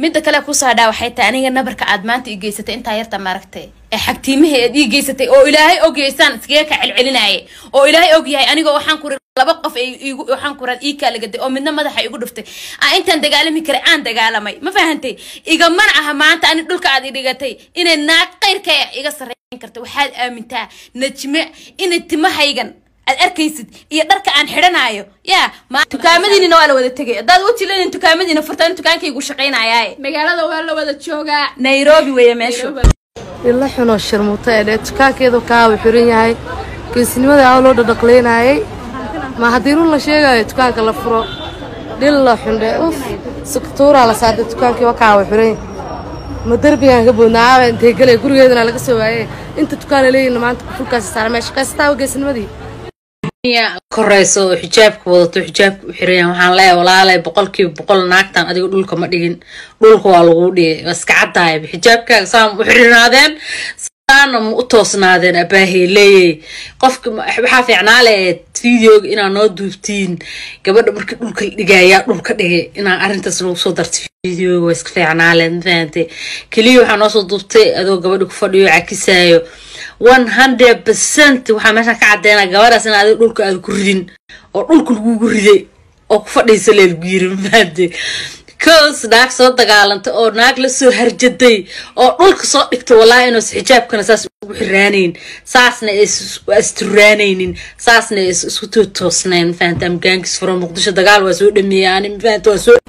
midda kale kusoo hadhaa waxay tahay aniga nabarka aad maanta ii geysatay intaa yarta maaragtay ee xagtiimaha eed ii geysatay oo ilaahay ogyaysaan iskaga ka celcelinaaye oo ilaahay ogyahay anigoo waxaan ku laba qof ay igu waxaan ku ii kaalagaday oo midna madaxa igu dhuftay aan intaan dagaalami karay aan dagaalamay ma fahantay igamana aha maanta ani dhulka aad i dhigatay inay naag qayrka iga sarreyn karta waxaad aamintaa najme inay timahaygan aad arkaysid iyo dharka aan xidhanaayo yaa dukaamadiinina waa la wada tegay haddaad u tilanin dukaamadiina furta in dukaankaygu shaqaynayaaye magaalada waa la wada joogaa nairobi weeye meeshu ila xunoo sharmuuta ee dhee dukaankeedu kaawu xiran yahay geesnimada aa loo dhadhaqlaynaayay ma haddii run la sheegayo dukaanka la furo dhilla xundhe uf suktuuraa la saaday dukaankii waa kaawu xiran yahay ma derbigaan ka boodna aawa intay gelay gurigeedana laga soo waaye inta dukaan la leeyihin maanta kufulkaasi saara meesha kaystaawa geesnimadii korayso oo xijaabka wadato xijaabka u xirayan waxaan leeyahay walaalay boqolkiiba boqol naagtan adiga dhulka ma dhigin dhulka waa laguu dhigay waa iska caddaayaba xijaabkaaga saa ma u xirinaadeen saana ma u toosnaadeen abaahey leeyay qofka waxaa fiicnaa leeed videoga inaa noo duubtiin gabadha markii dhulka la dhigayaa dhulka dhigay inaa arrintaas nagu soo dartay videoga waa iska fiicnaa leed mafahantay keliya waxaa noo soo duubtay adoo gabadha ku fadhiyo cakisaayo one hundred percent waxaa meeshaan ka caddeynaa gabadhaas in adiga dhulka aada ku ridin oo dhulka lagugu riday oo ku fadhiisa lee lagu yiri mafahamtay cos naag soo dagaalantay oo naag la soo harjaday oo dhulka soo dhigtay wallaahi inuus xijaabkana saas ugu xiraanayn saasna asturaanaynin saasna isku toosnayn mafahanta amgaankiis furo muqdisho dagaal waa soo dhameeyay ani mafahanta waa soo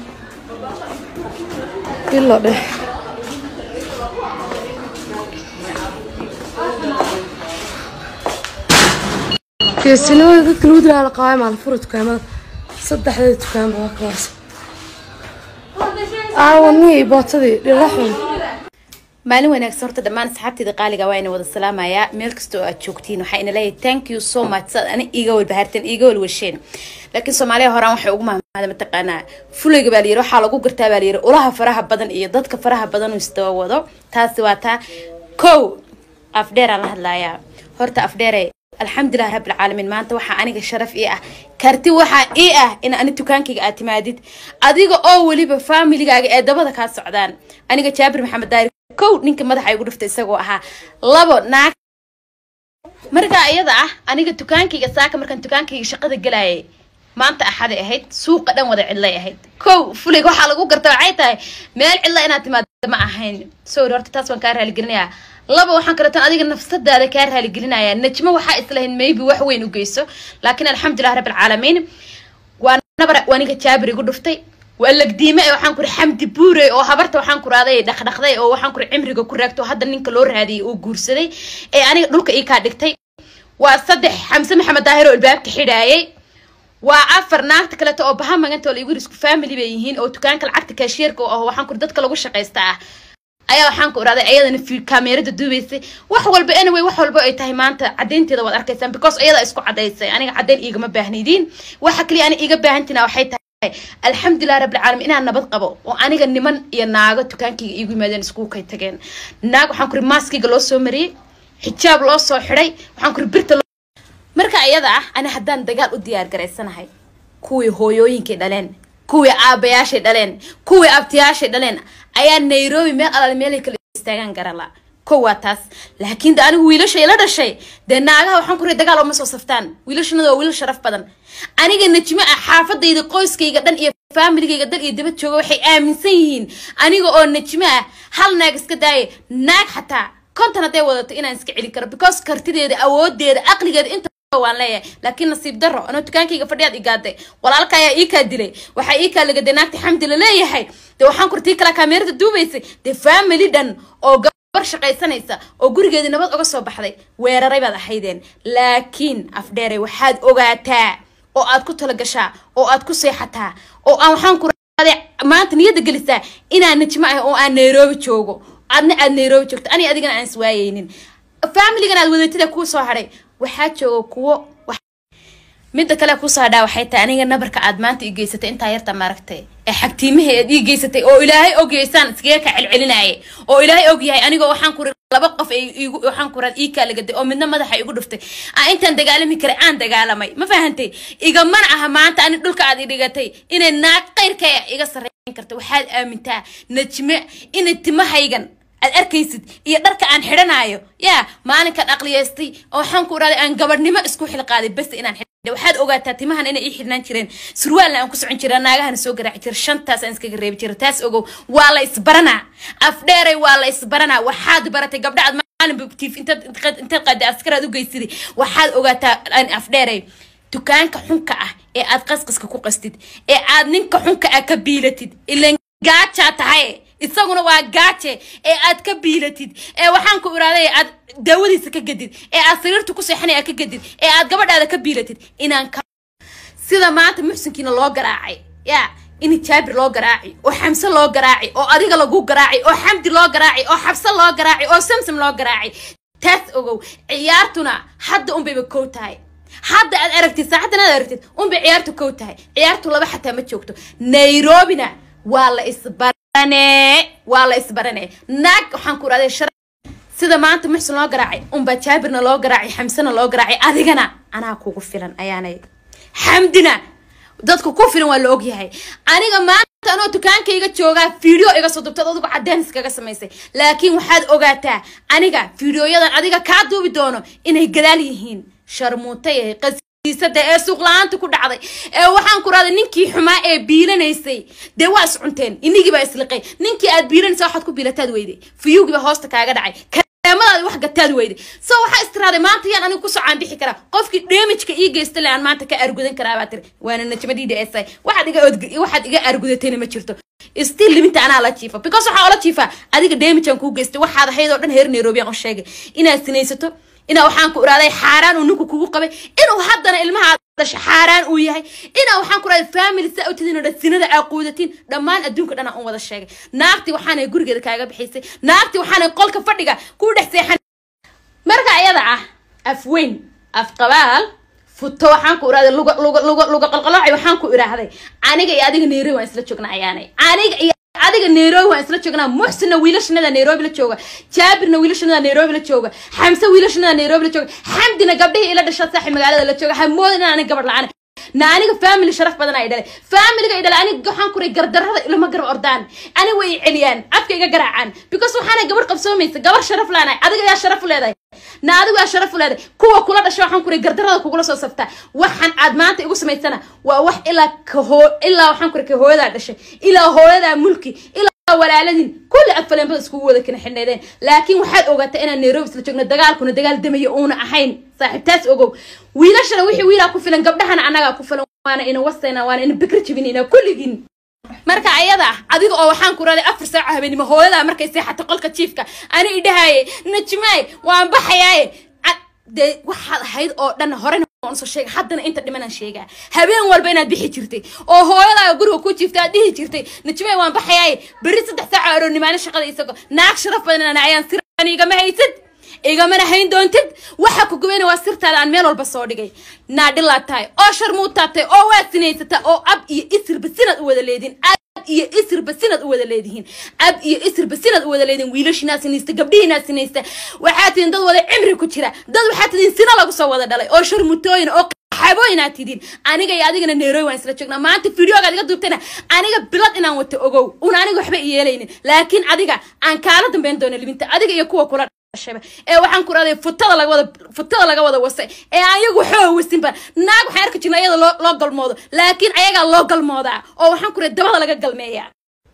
ilo dheh geesinimada dadka lagu dilaa la qabaay maalin fura dukaamada saddexdeeda dukaanba waa kaas aawanii bootadii dhila xun maalin wanaagsan horta dhammaan asxaabteeda qaaliga waa ina wada salaamayaa meel kasta oo aad joogtiin waxaa ina leeyahay thank you so much saad ani iiga walbahaarteen iiga walwasheen laakiin soomaaliya horaan waxay ugu mahmaada mataqaanaa fulayga baa layiri waxaa lagu gartaa baa layiri ulaha faraha badan iyo dadka faraha badan uu isdaba wado taasi waa taa kow afdheeraan la hadlayaa horta afdheere alxamdulilah rabbilcaalamiin maanta waxaa aniga sharaf ii ah karti waxaa ii ah in ani dukaankayga aad timaadid adiga oo weliba faamiligaaga ee dabada kaa socdaan aniga jaabir maxamed daari kow ninka madaxa igu dhuftay isagoo ahaa labo naag markaa iyada ah aniga dukaankayga saaka markaan dukaankayga shaqada galayay maanta axaday ahayd suuqa dhan wada cidlay ahayd kow fulig waxaa lagu garta waxay tahay meel cidla inaad timaado ma ahayn sorry horta taas waan kaa raaligelinayaa laba waxaan kaleetan adiga nafsadaada kaa raaligelinaya najmo waxaa islahayn maybe wax weyn u geyso laakiin alxamdulilah rabbilcaalamiin waa nabar aniga jaabir igu dhuftay waa lagdiime ee waxaan kuri xamdi buure oo habarta waxaan kuraaday dhaqdhaqday oo waxaan kuri cimriga ku raagto hadda ninka loo raadiyay oo guursaday ee aniga dhulka ii kaa dhigtay waa saddex xamse maxamed daahir oo albaabka xidhaayay waa afar naagta kaleeto oo baha maganta oo lagu isku family bay yihiin oo dukaanka lacagta kaashiyeerka oo ah waxaan kuri dadka lagu shaqaysta ah ayaa waxaan ku iraaday ayadana kaameerada duubaysay wax walba anyway wax walba ay tahay maanta caddaynteeda waad arkaysaan because ayada isku caddaysay aniga caddayn iigama baahnidiin waxa kaliya ani iiga baahantina waxay tahay alxamdulilah rabbilcaalamiin inaan nabad qabo oo aniga niman iyo naago dukaankayga iigu yimaadeen iskugu kay tageen naag waxaan kuri maaskayga loo soo mariyey xijaab loo soo xidhay waxaan kuri birta marka iyada ah ani haddaan dagaal u diyaar garaysanahay kuwii hooyooyinkay dhaleen kuwii aabayaashay dhaleen kuwii abtiyaashay dhaleen ayaa nairobi meel alaal meelay kala istaagaan garala kow waa taas laakiin de anigu wiilasha ila dhashay dee naagaha waxaan ku ri dagaal oma soo saftaan wiilashanada waa wiilal sharaf badan aniga najmo ah xaafadayda qoyskayga dhan iyo faamiligayga dal iyo dibad jooga waxay aaminsan yihiin aniga oo najmo ah hal naag iska daaya naag xataa konton hadday wadato inaan iska celin karo because kartideeda awoodeeda aqligeeda inta waan leeyahay laakiin nasiib daro anoo dukaankayga fadhiyaad igaaday walaalka ayaa ii kaa dilay waxaa ii kaa lagaday naagta xamdi la leeyahay dee waxaan kurtii kala kaameerada duubaysay dee family dhan oo gabar shaqaysanaysa oo gurigeedii nabad uga soo baxday weeraray baad ahaydeen laakiin afdheere waxaad ogaataa oo aad ku talagashaa oo aad ku seexataa oo aan waxaan ku maanta niyadda gelisaa inaan najmo ah oo aan nairobi joogo adna aad nairobi joogto ani adigana aan iswaayeynin familigan aad wadatida kuu soo hadhay waxaa jooga kuwo midda kale kusoo hadhaa waxay tahay aniga nabarka aad maanta ii geysatay intaa yarta maaragtay ee xagtiimaha eed ii geysatay oo ilaahay ogyaysaan iskaga ka celcelinaaye oo ilaahay ogyahay anigoo waxaan kuri laba qof ay igu waxaan ku raad ii kaalagaday oo midna madaxa igu dhuftay aan intaan dagaalami karay aan dagaalamay ma fahantay igamana aha maanta ani dhulka aad i dhigatay inay naag qayrka iga sarreey karta waxaad aamintaa najme inay timahaygan aad arkaysid iyo dharka aan xidhanayo yaa maalinkaan aqliyaystay oo waxaan ku idhahday aan gabadhnimo isku xilqaaday bas inaan xidhay waxaad ogaataa timahan inay ii xidhnaan jireen surwaalna aan ku socon jira naagahana soo garaaci jira shantaas aan iskaga reebi jira taas ogow waa la isbaranaa afdheeray waa la isbaranaa waxaad baratay gabdha aad maalin butiif intaad intaad qaada askaraad u geysiday waxaad ogaataa aan afdheeray dukaanka xunka ah ee aad qasqaska ku qastid ee aad ninka xunka ah ka biilatid ilan gaajaa tahay isaguna waa gaaje ee aad ka biilatid ee waxaan ku iraaday aad daawadiisa ka gadid ee aad sariirta ku seexanay aad ka gadid ee aad gabadhaada ka biilatid inaan ka sida maanta muxsinkiina loo garaacay yaa in jaabir loo garaaci oo xamse loo garaaci oo adiga lagu garaaci oo xamdi loo garaaci oo xabse loo garaaci oo samsam loo garaaci taas ogow ciyaartuna hadda unbayba kow tahay hadda aad aragtid saacaddan aad aragtid unbay ciyaartu kow tahay ciyaartu laba xataa ma joogto nairobina waa la isbarane waa la isbarane naag waxaan ku irahday shar sida maanta muxsin loo garaacay unbaa jaabirna loo garaacay xamsena loo garaacay adigana anaa kugu filan ayaanay xamdina dadku ku filan waa la ogyahay aniga maanta anoo dukaankayga joogaa video iga soo dubtad adigu cadeen iskaga samaysay laakiin waxaad ogaataa aniga videoyadan adiga kaa duubi doono inay gadaal yihiin sharmuutay qasiisada ee suuq la-aanta ku dhacday ee waxaan ku rahday ninkii xumaa ee biilanaysay dee waa is cunteen inigiibaa isliqay ninkii aad biilanaysa waxaad ku biilataad weyday fiyugiiba hoosta kaaga dhacay kareemadaadi wax gataad weyday so waxaa istiraaday maanta yaan anigu kusoo caanbixi karaa qofkii damageka ii geysta le aan maanta ka argudan karaa baa tiri waana najmadii s waxaad iga waxaad iga argudatayna ma jirto still liminta anaa la jiifa because waxaa ola jiifaa adiga damagean kuu geystay waxaad ahayd oo dhan heer nairobi aan u sheegay inaad sinaysato inaa waxaan ku iraaday xaaraan uu ninku kugu qabay inuu haddana ilmaha dhasha xaaraan uu yahay inaa waxaan ku iraaday family saa u tidin oo dhan sinada aa quudatiin dhammaan adduunka dhan aan u wada sheegay naagtii waxaanay gurigeeda kaaga bixisay naagtii waxaanay qolka fadhiga kuu dhex seexan marka iyada ah af weyn af qabaal futo waxaan ku irahday luga luga luga luga qalqalooci waxaan ku irahday aniga iyo adiga nairobi waan isla joognaa ayaanay aniga iyo adiga nairobi waan isla joognaa muxsinna wiilashanada nairobi la jooga jaabirna wiilashanada nairobi la jooga xamse wiilashanada nairobi la jooga xamdina gabdhihii ila dhasha saaxi magaalada la jooga hamoodin in aniga gabadh la-aan na aniga family sharaf badan ay dhalay familiga ay dhalay aniga waxaan kuray gardarrada ilama garab ordaan ani way i celiyaan afka iga garaacaan because waxaana gabadh qabsoomaysa gabar sharaf laanahay adiga ayaa sharaf u leedahay na adigu yaa sharaf u leedahay kuwa kula dhasha waxaan kuray gardarrada kugula soo saftaa waxaan aad maanta igu samaysana waa wax ilaa kahoo ilaa waxaan kuray ka hooyadaa dhashay ilaa hooyadaa mulki ilaa walaaladin kulli afaleenbada iskugu wada kana xidhnaydeen laakiin waxaad ogaataa inaan nairobi isla joogno dagaalkuna dagaal damayo uuna ahayn saaxiibtaas ogow wiilashana wixii wiilaa ku filan gabdhahana annagaa ku filan waana ina wasayna waana ina bikri jibinayna kulligiin marka ayada adiga oo waxaan ku raday afar saaca habeenimo hooyadaa markay seexatay qolka jiifka ani idhahaye najmaay waan baxayaaye dee waxaad ahayd oo dhan horena soo sheega haddana inta dhimanaan sheegaa habeen walba inaad bixi jirtay oo hooyadaa guriga ku jiifta aad dhihi jirtay najmay waan baxayaaye berri saddex saaca aroonimaano shaqada isagoo naag sharaf badan ayaan siraan igama haysid igamana hayn doontid waxa ku gubayna waa sirtaada aan meel walba soo dhigay naadhilaad tahay oo sharmuutaad tahay oo waad sinaysataa oo ab iyo isirba sinaad u wada leediin iyo isirba sinad u wada leedihiin ab iyo isirba sinad u wada leedihiin wiilashiinaa sinaysta gabdhihiinaa sinaysta waxaa tihiin dad wada cimri ku jira dad waxaa tihiin sina lagu soo wada dhalay oo sharmutooyin oo xabooyinaa tidiin aniga iyo adigana nairobi waan isla joognaa maanta videogaad iga duubtayna aniga bilad inaan wato ogow una aniga waxba iyeelaynin laakiin adiga aan kaala dambeyn doono libinta adiga iyo kuwa kula ee waxaan ku raday futada laga wada futada laga wada wasay ee ayagu waxoo wasinba naag waxaan arki jirna iyada loo loo galmoodo laakiin ayagaa loo galmoodaa oo waxaan ku raday dabada laga galmeeyaa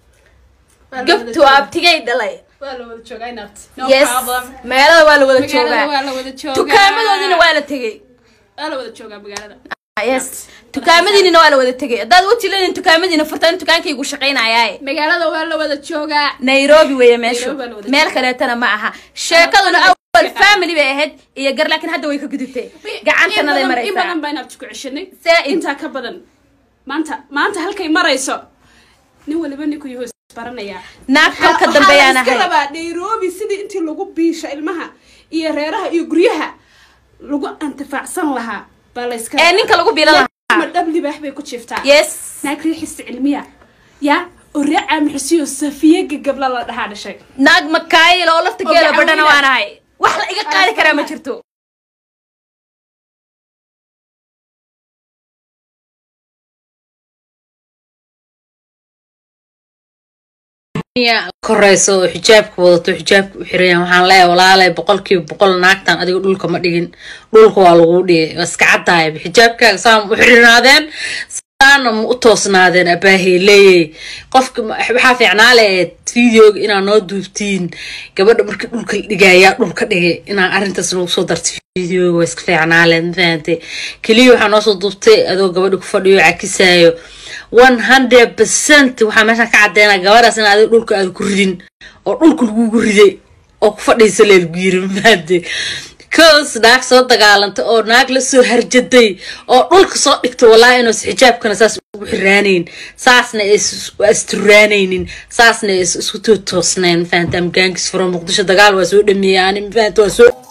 gabtu abtigay dhalay waa la wada joogaa inaad yes magaalada waa la wada magaalada waa joogaa la wada joogaa dukaamadoodina waa la tegey waa la wada joogaa magaalada yes dukaamadiinina waa la wada tegey haddaad u jilanin dukaamadiina furtaan dukaankaygu shaqaynayaaye magaalada waa la wada joogaa nairobi weeye meeshu Nairobi waa la wada meel kaleetana ma aha sheekaduna awal family bay ahayd iyo gar laakiin hadda way ka gudubtay gacantanaday in maraysaa badan baa inaad ku ceshanay Zaa'id. intaa ka badan maanta maanta halkay marayso nin waliba ninku yuhu isbaranayaa naag kolka dambe yaan waxaa la iska ahay rabaa nairobi sidii intii lagu biisho ilmaha iyo reeraha iyo guryaha lagu antifaacsan lahaa baa la iska ee ninka lagu biilan lahaa ma dhab libaax bay ku jiiftaa yes naag riixisa cilmiya yaa oo ree caamixisiyo safiye gagabla la dhahaa dhashay naag makaayil oo lafta Oo geela gacan badhana weyna. waan ahay wax la iga qaadi karaa ma jirto koreyso oo xijaabka wadato xijaabka u xiran yahay waxaan leeyahay walaalay boqolkiiba boqol naagtan adiga dhulka ma dhigin dhulka waa lagu dhigay waa iska caddaayaba xijaabkaaga saama u xirinaadeen saana ma u toosnaadeen abaahey leeyay qofka waxaa fiicnaa leed videoga inaa noo duubtiin gabadha markii dhulka la dhigayaa dhulka dhigay inaa arrintaas nagu soo dartay videoga waa iska fiicnaa leed mafahantay keliya waxaa noo soo duubtay adoo gabadha ku fadhiyo cakisaayo one hundred percent waxaa meeshaan ka caddeynaa gabadhaas in adiga dhulka aada ku ridin oo dhulka lagugu riday oo ku fadhiisa lee lagu yiri mafaante cos naag soo dagaalantay oo naag la soo harjaday oo dhulka soo dhigtay wallaahi inuus xijaabkana saas ugu xiraanayn saasna asturaanaynin saasna isku toosnayn mafaante amgaankis furo muqdisho dagaal waa soo dhameeyay ani mafaante waa soo